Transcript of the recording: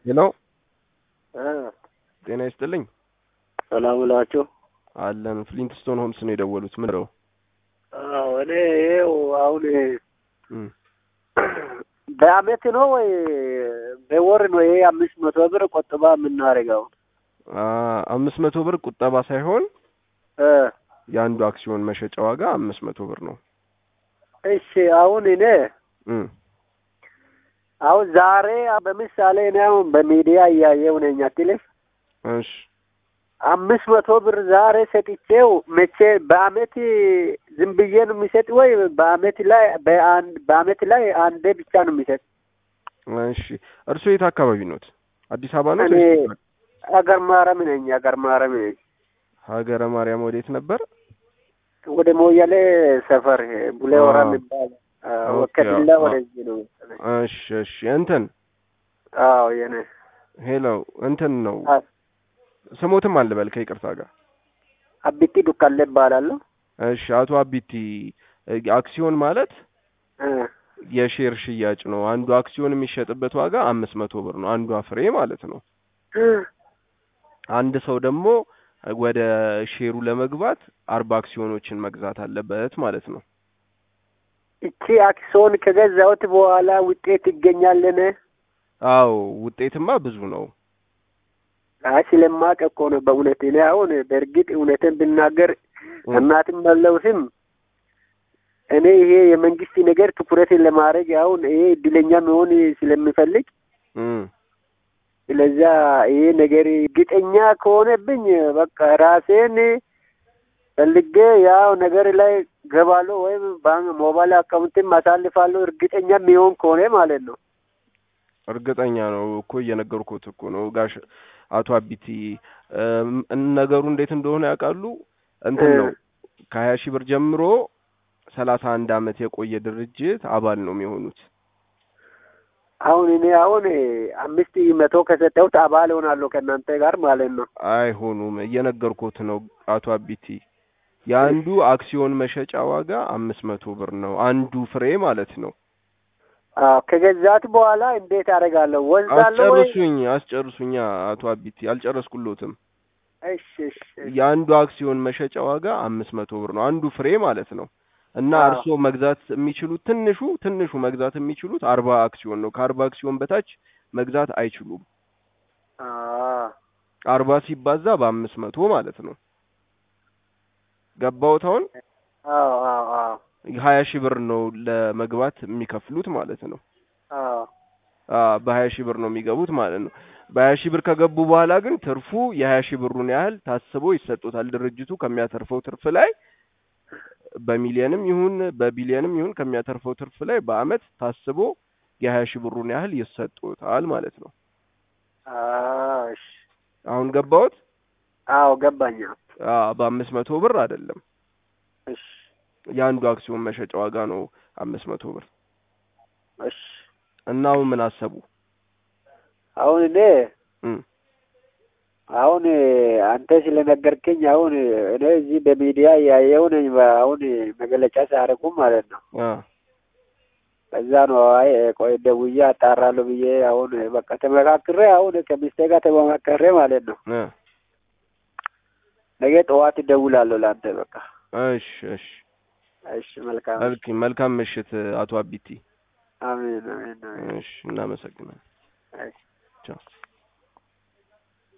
ሄሎ እ ጤና ይስጥልኝ ሰላም ብላችሁ አለን ፍሊንትስቶን ሆምስ ነው የደወሉት ምን ነው አዎ እኔ ይኸው አሁን እም በአመት ነው ወይ በወር ነው ይሄ አምስት መቶ ብር ቆጥባ የምናደርገው? አ አምስት መቶ ብር ቁጠባ ሳይሆን እ የአንዱ አክሲዮን መሸጫ ዋጋ አምስት መቶ ብር ነው እሺ አሁን እኔ እም አሁን ዛሬ በምሳሌ እኔ አሁን በሚዲያ እያየሁ ነኝ አትልም እሺ አምስት መቶ ብር ዛሬ ሰጥቼው መቼ በአመት ዝም ብዬ ነው የሚሰጥ ወይ በአመት ላይ በአንድ በአመት ላይ አንዴ ብቻ ነው የሚሰጥ? እሺ እርስዎ የት አካባቢ ኖት አዲስ አበባ ነው እኔ አገር ማረም ነኝ አገር ማረም ነኝ ሀገረ ማርያም ወዴት ነበር ወደ ሞያሌ ሰፈር ቡሌ ወራ አዎ። የሚባል ኦኬ፣ ወከትላ አዎ። ወደዚህ ነው መሰለኝ። እሺ እሺ እንትን አዎ የኔ ሄሎ እንትን ነው አ- ስሞትም አልበል ከይቅርታ ጋር አቢቲ ዱካሌ እባላለሁ። እሺ አቶ አቢቲ እ አክሲዮን ማለት እ የሼር ሽያጭ ነው አንዱ አክሲዮን የሚሸጥበት ዋጋ አምስት መቶ ብር ነው አንዷ ፍሬ ማለት ነው አንድ ሰው ደግሞ ወደ ሼሩ ለመግባት አርባ አክሲዮኖችን መግዛት አለበት ማለት ነው እቺ አክሲዮን ከገዛሁት በኋላ ውጤት ይገኛልን? አዎ ውጤትማ ብዙ ነው አይ ስለማውቅ እኮ ነው በእውነት እኔ አሁን በእርግጥ እውነትን ብናገር እናትም መለውስም እኔ ይሄ የመንግስት ነገር ትኩረትን ለማድረግ አሁን ይሄ እድለኛ መሆን ስለሚፈልግ እም ስለዚያ ይሄ ነገር እርግጠኛ ከሆነብኝ በቃ ራሴን ፈልጌ ያው ነገር ላይ ገባለሁ ወይም ባንክ ሞባይል አካውንትም አሳልፋለሁ እርግጠኛ የሚሆን ከሆነ ማለት ነው። እርግጠኛ ነው እኮ እየነገርኩት እኮ ነው ጋሽ አቶ አቢቲ እም፣ ነገሩ እንዴት እንደሆነ ያውቃሉ እንትን ነው ከሀያ ሺህ ብር ጀምሮ ሰላሳ አንድ አመት የቆየ ድርጅት አባል ነው የሚሆኑት አሁን እኔ አሁን አምስት መቶ ከሰጠሁት አባል ሆናለሁ ከእናንተ ጋር ማለት ነው። አይሆኑም እየነገርኩት ነው አቶ አቢቲ የአንዱ አክሲዮን መሸጫ ዋጋ አምስት መቶ ብር ነው አንዱ ፍሬ ማለት ነው አዎ ከገዛት በኋላ እንዴት አደርጋለሁ? ወስዳለሁ ወይ? አስጨርሱኝ አስጨርሱኛ አቶ አቢቲ አልጨረስኩሎትም እሺ እሺ እሺ። የአንዱ አክሲዮን መሸጫ ዋጋ አምስት መቶ ብር ነው አንዱ ፍሬ ማለት ነው እና አዎ። እርስዎ መግዛት የሚችሉት ትንሹ ትንሹ መግዛት የሚችሉት አርባ አክሲዮን ነው ከአርባ አክሲዮን በታች መግዛት አይችሉም አዎ አርባ ሲባዛ በአምስት መቶ ማለት ነው ገባዎት አሁን አዎ አዎ አዎ ሀያ ሺህ ብር ነው ለመግባት የሚከፍሉት ማለት ነው አዎ አ በሀያ ሺህ ብር ነው የሚገቡት ማለት ነው በሀያ ሺህ ብር ከገቡ በኋላ ግን ትርፉ የሀያ ሺህ ብሩን ያህል ታስቦ ይሰጡታል ድርጅቱ ከሚያተርፈው ትርፍ ላይ በሚሊየንም ይሁን በቢሊየንም ይሁን ከሚያተርፈው ትርፍ ላይ በአመት ታስቦ የሀያ ሺህ ብሩን ያህል ይሰጡታል ማለት ነው አዎ እሺ አሁን ገባዎት አዎ ገባኝ። አ በአምስት መቶ ብር አይደለም እሺ የአንዱ አክሲዮን መሸጫ ዋጋ ነው አምስት መቶ ብር እሺ እና አሁን ምን አሰቡ አሁን እኔ እም አሁን አንተ ስለነገርከኝ አሁን እኔ እዚህ በሚዲያ እያየሁ ነኝ። አሁን መገለጫ ሲያደርጉ ማለት ነው። አ ከዛ ነው አይ ቆይ ደውዬ አጣራለሁ ብዬ አሁን በቃ ተመካክሬ አሁን ከሚስቴ ጋር ተመካከሬ ማለት ነው። አ ነገ ጠዋት እደውላለሁ ለአንተ በቃ። እሺ እሺ እሺ መልካም። መልካም መልካም ምሽት አቶ አቢቲ አሜን አሜን አሜን። እሺ እናመሰግናለን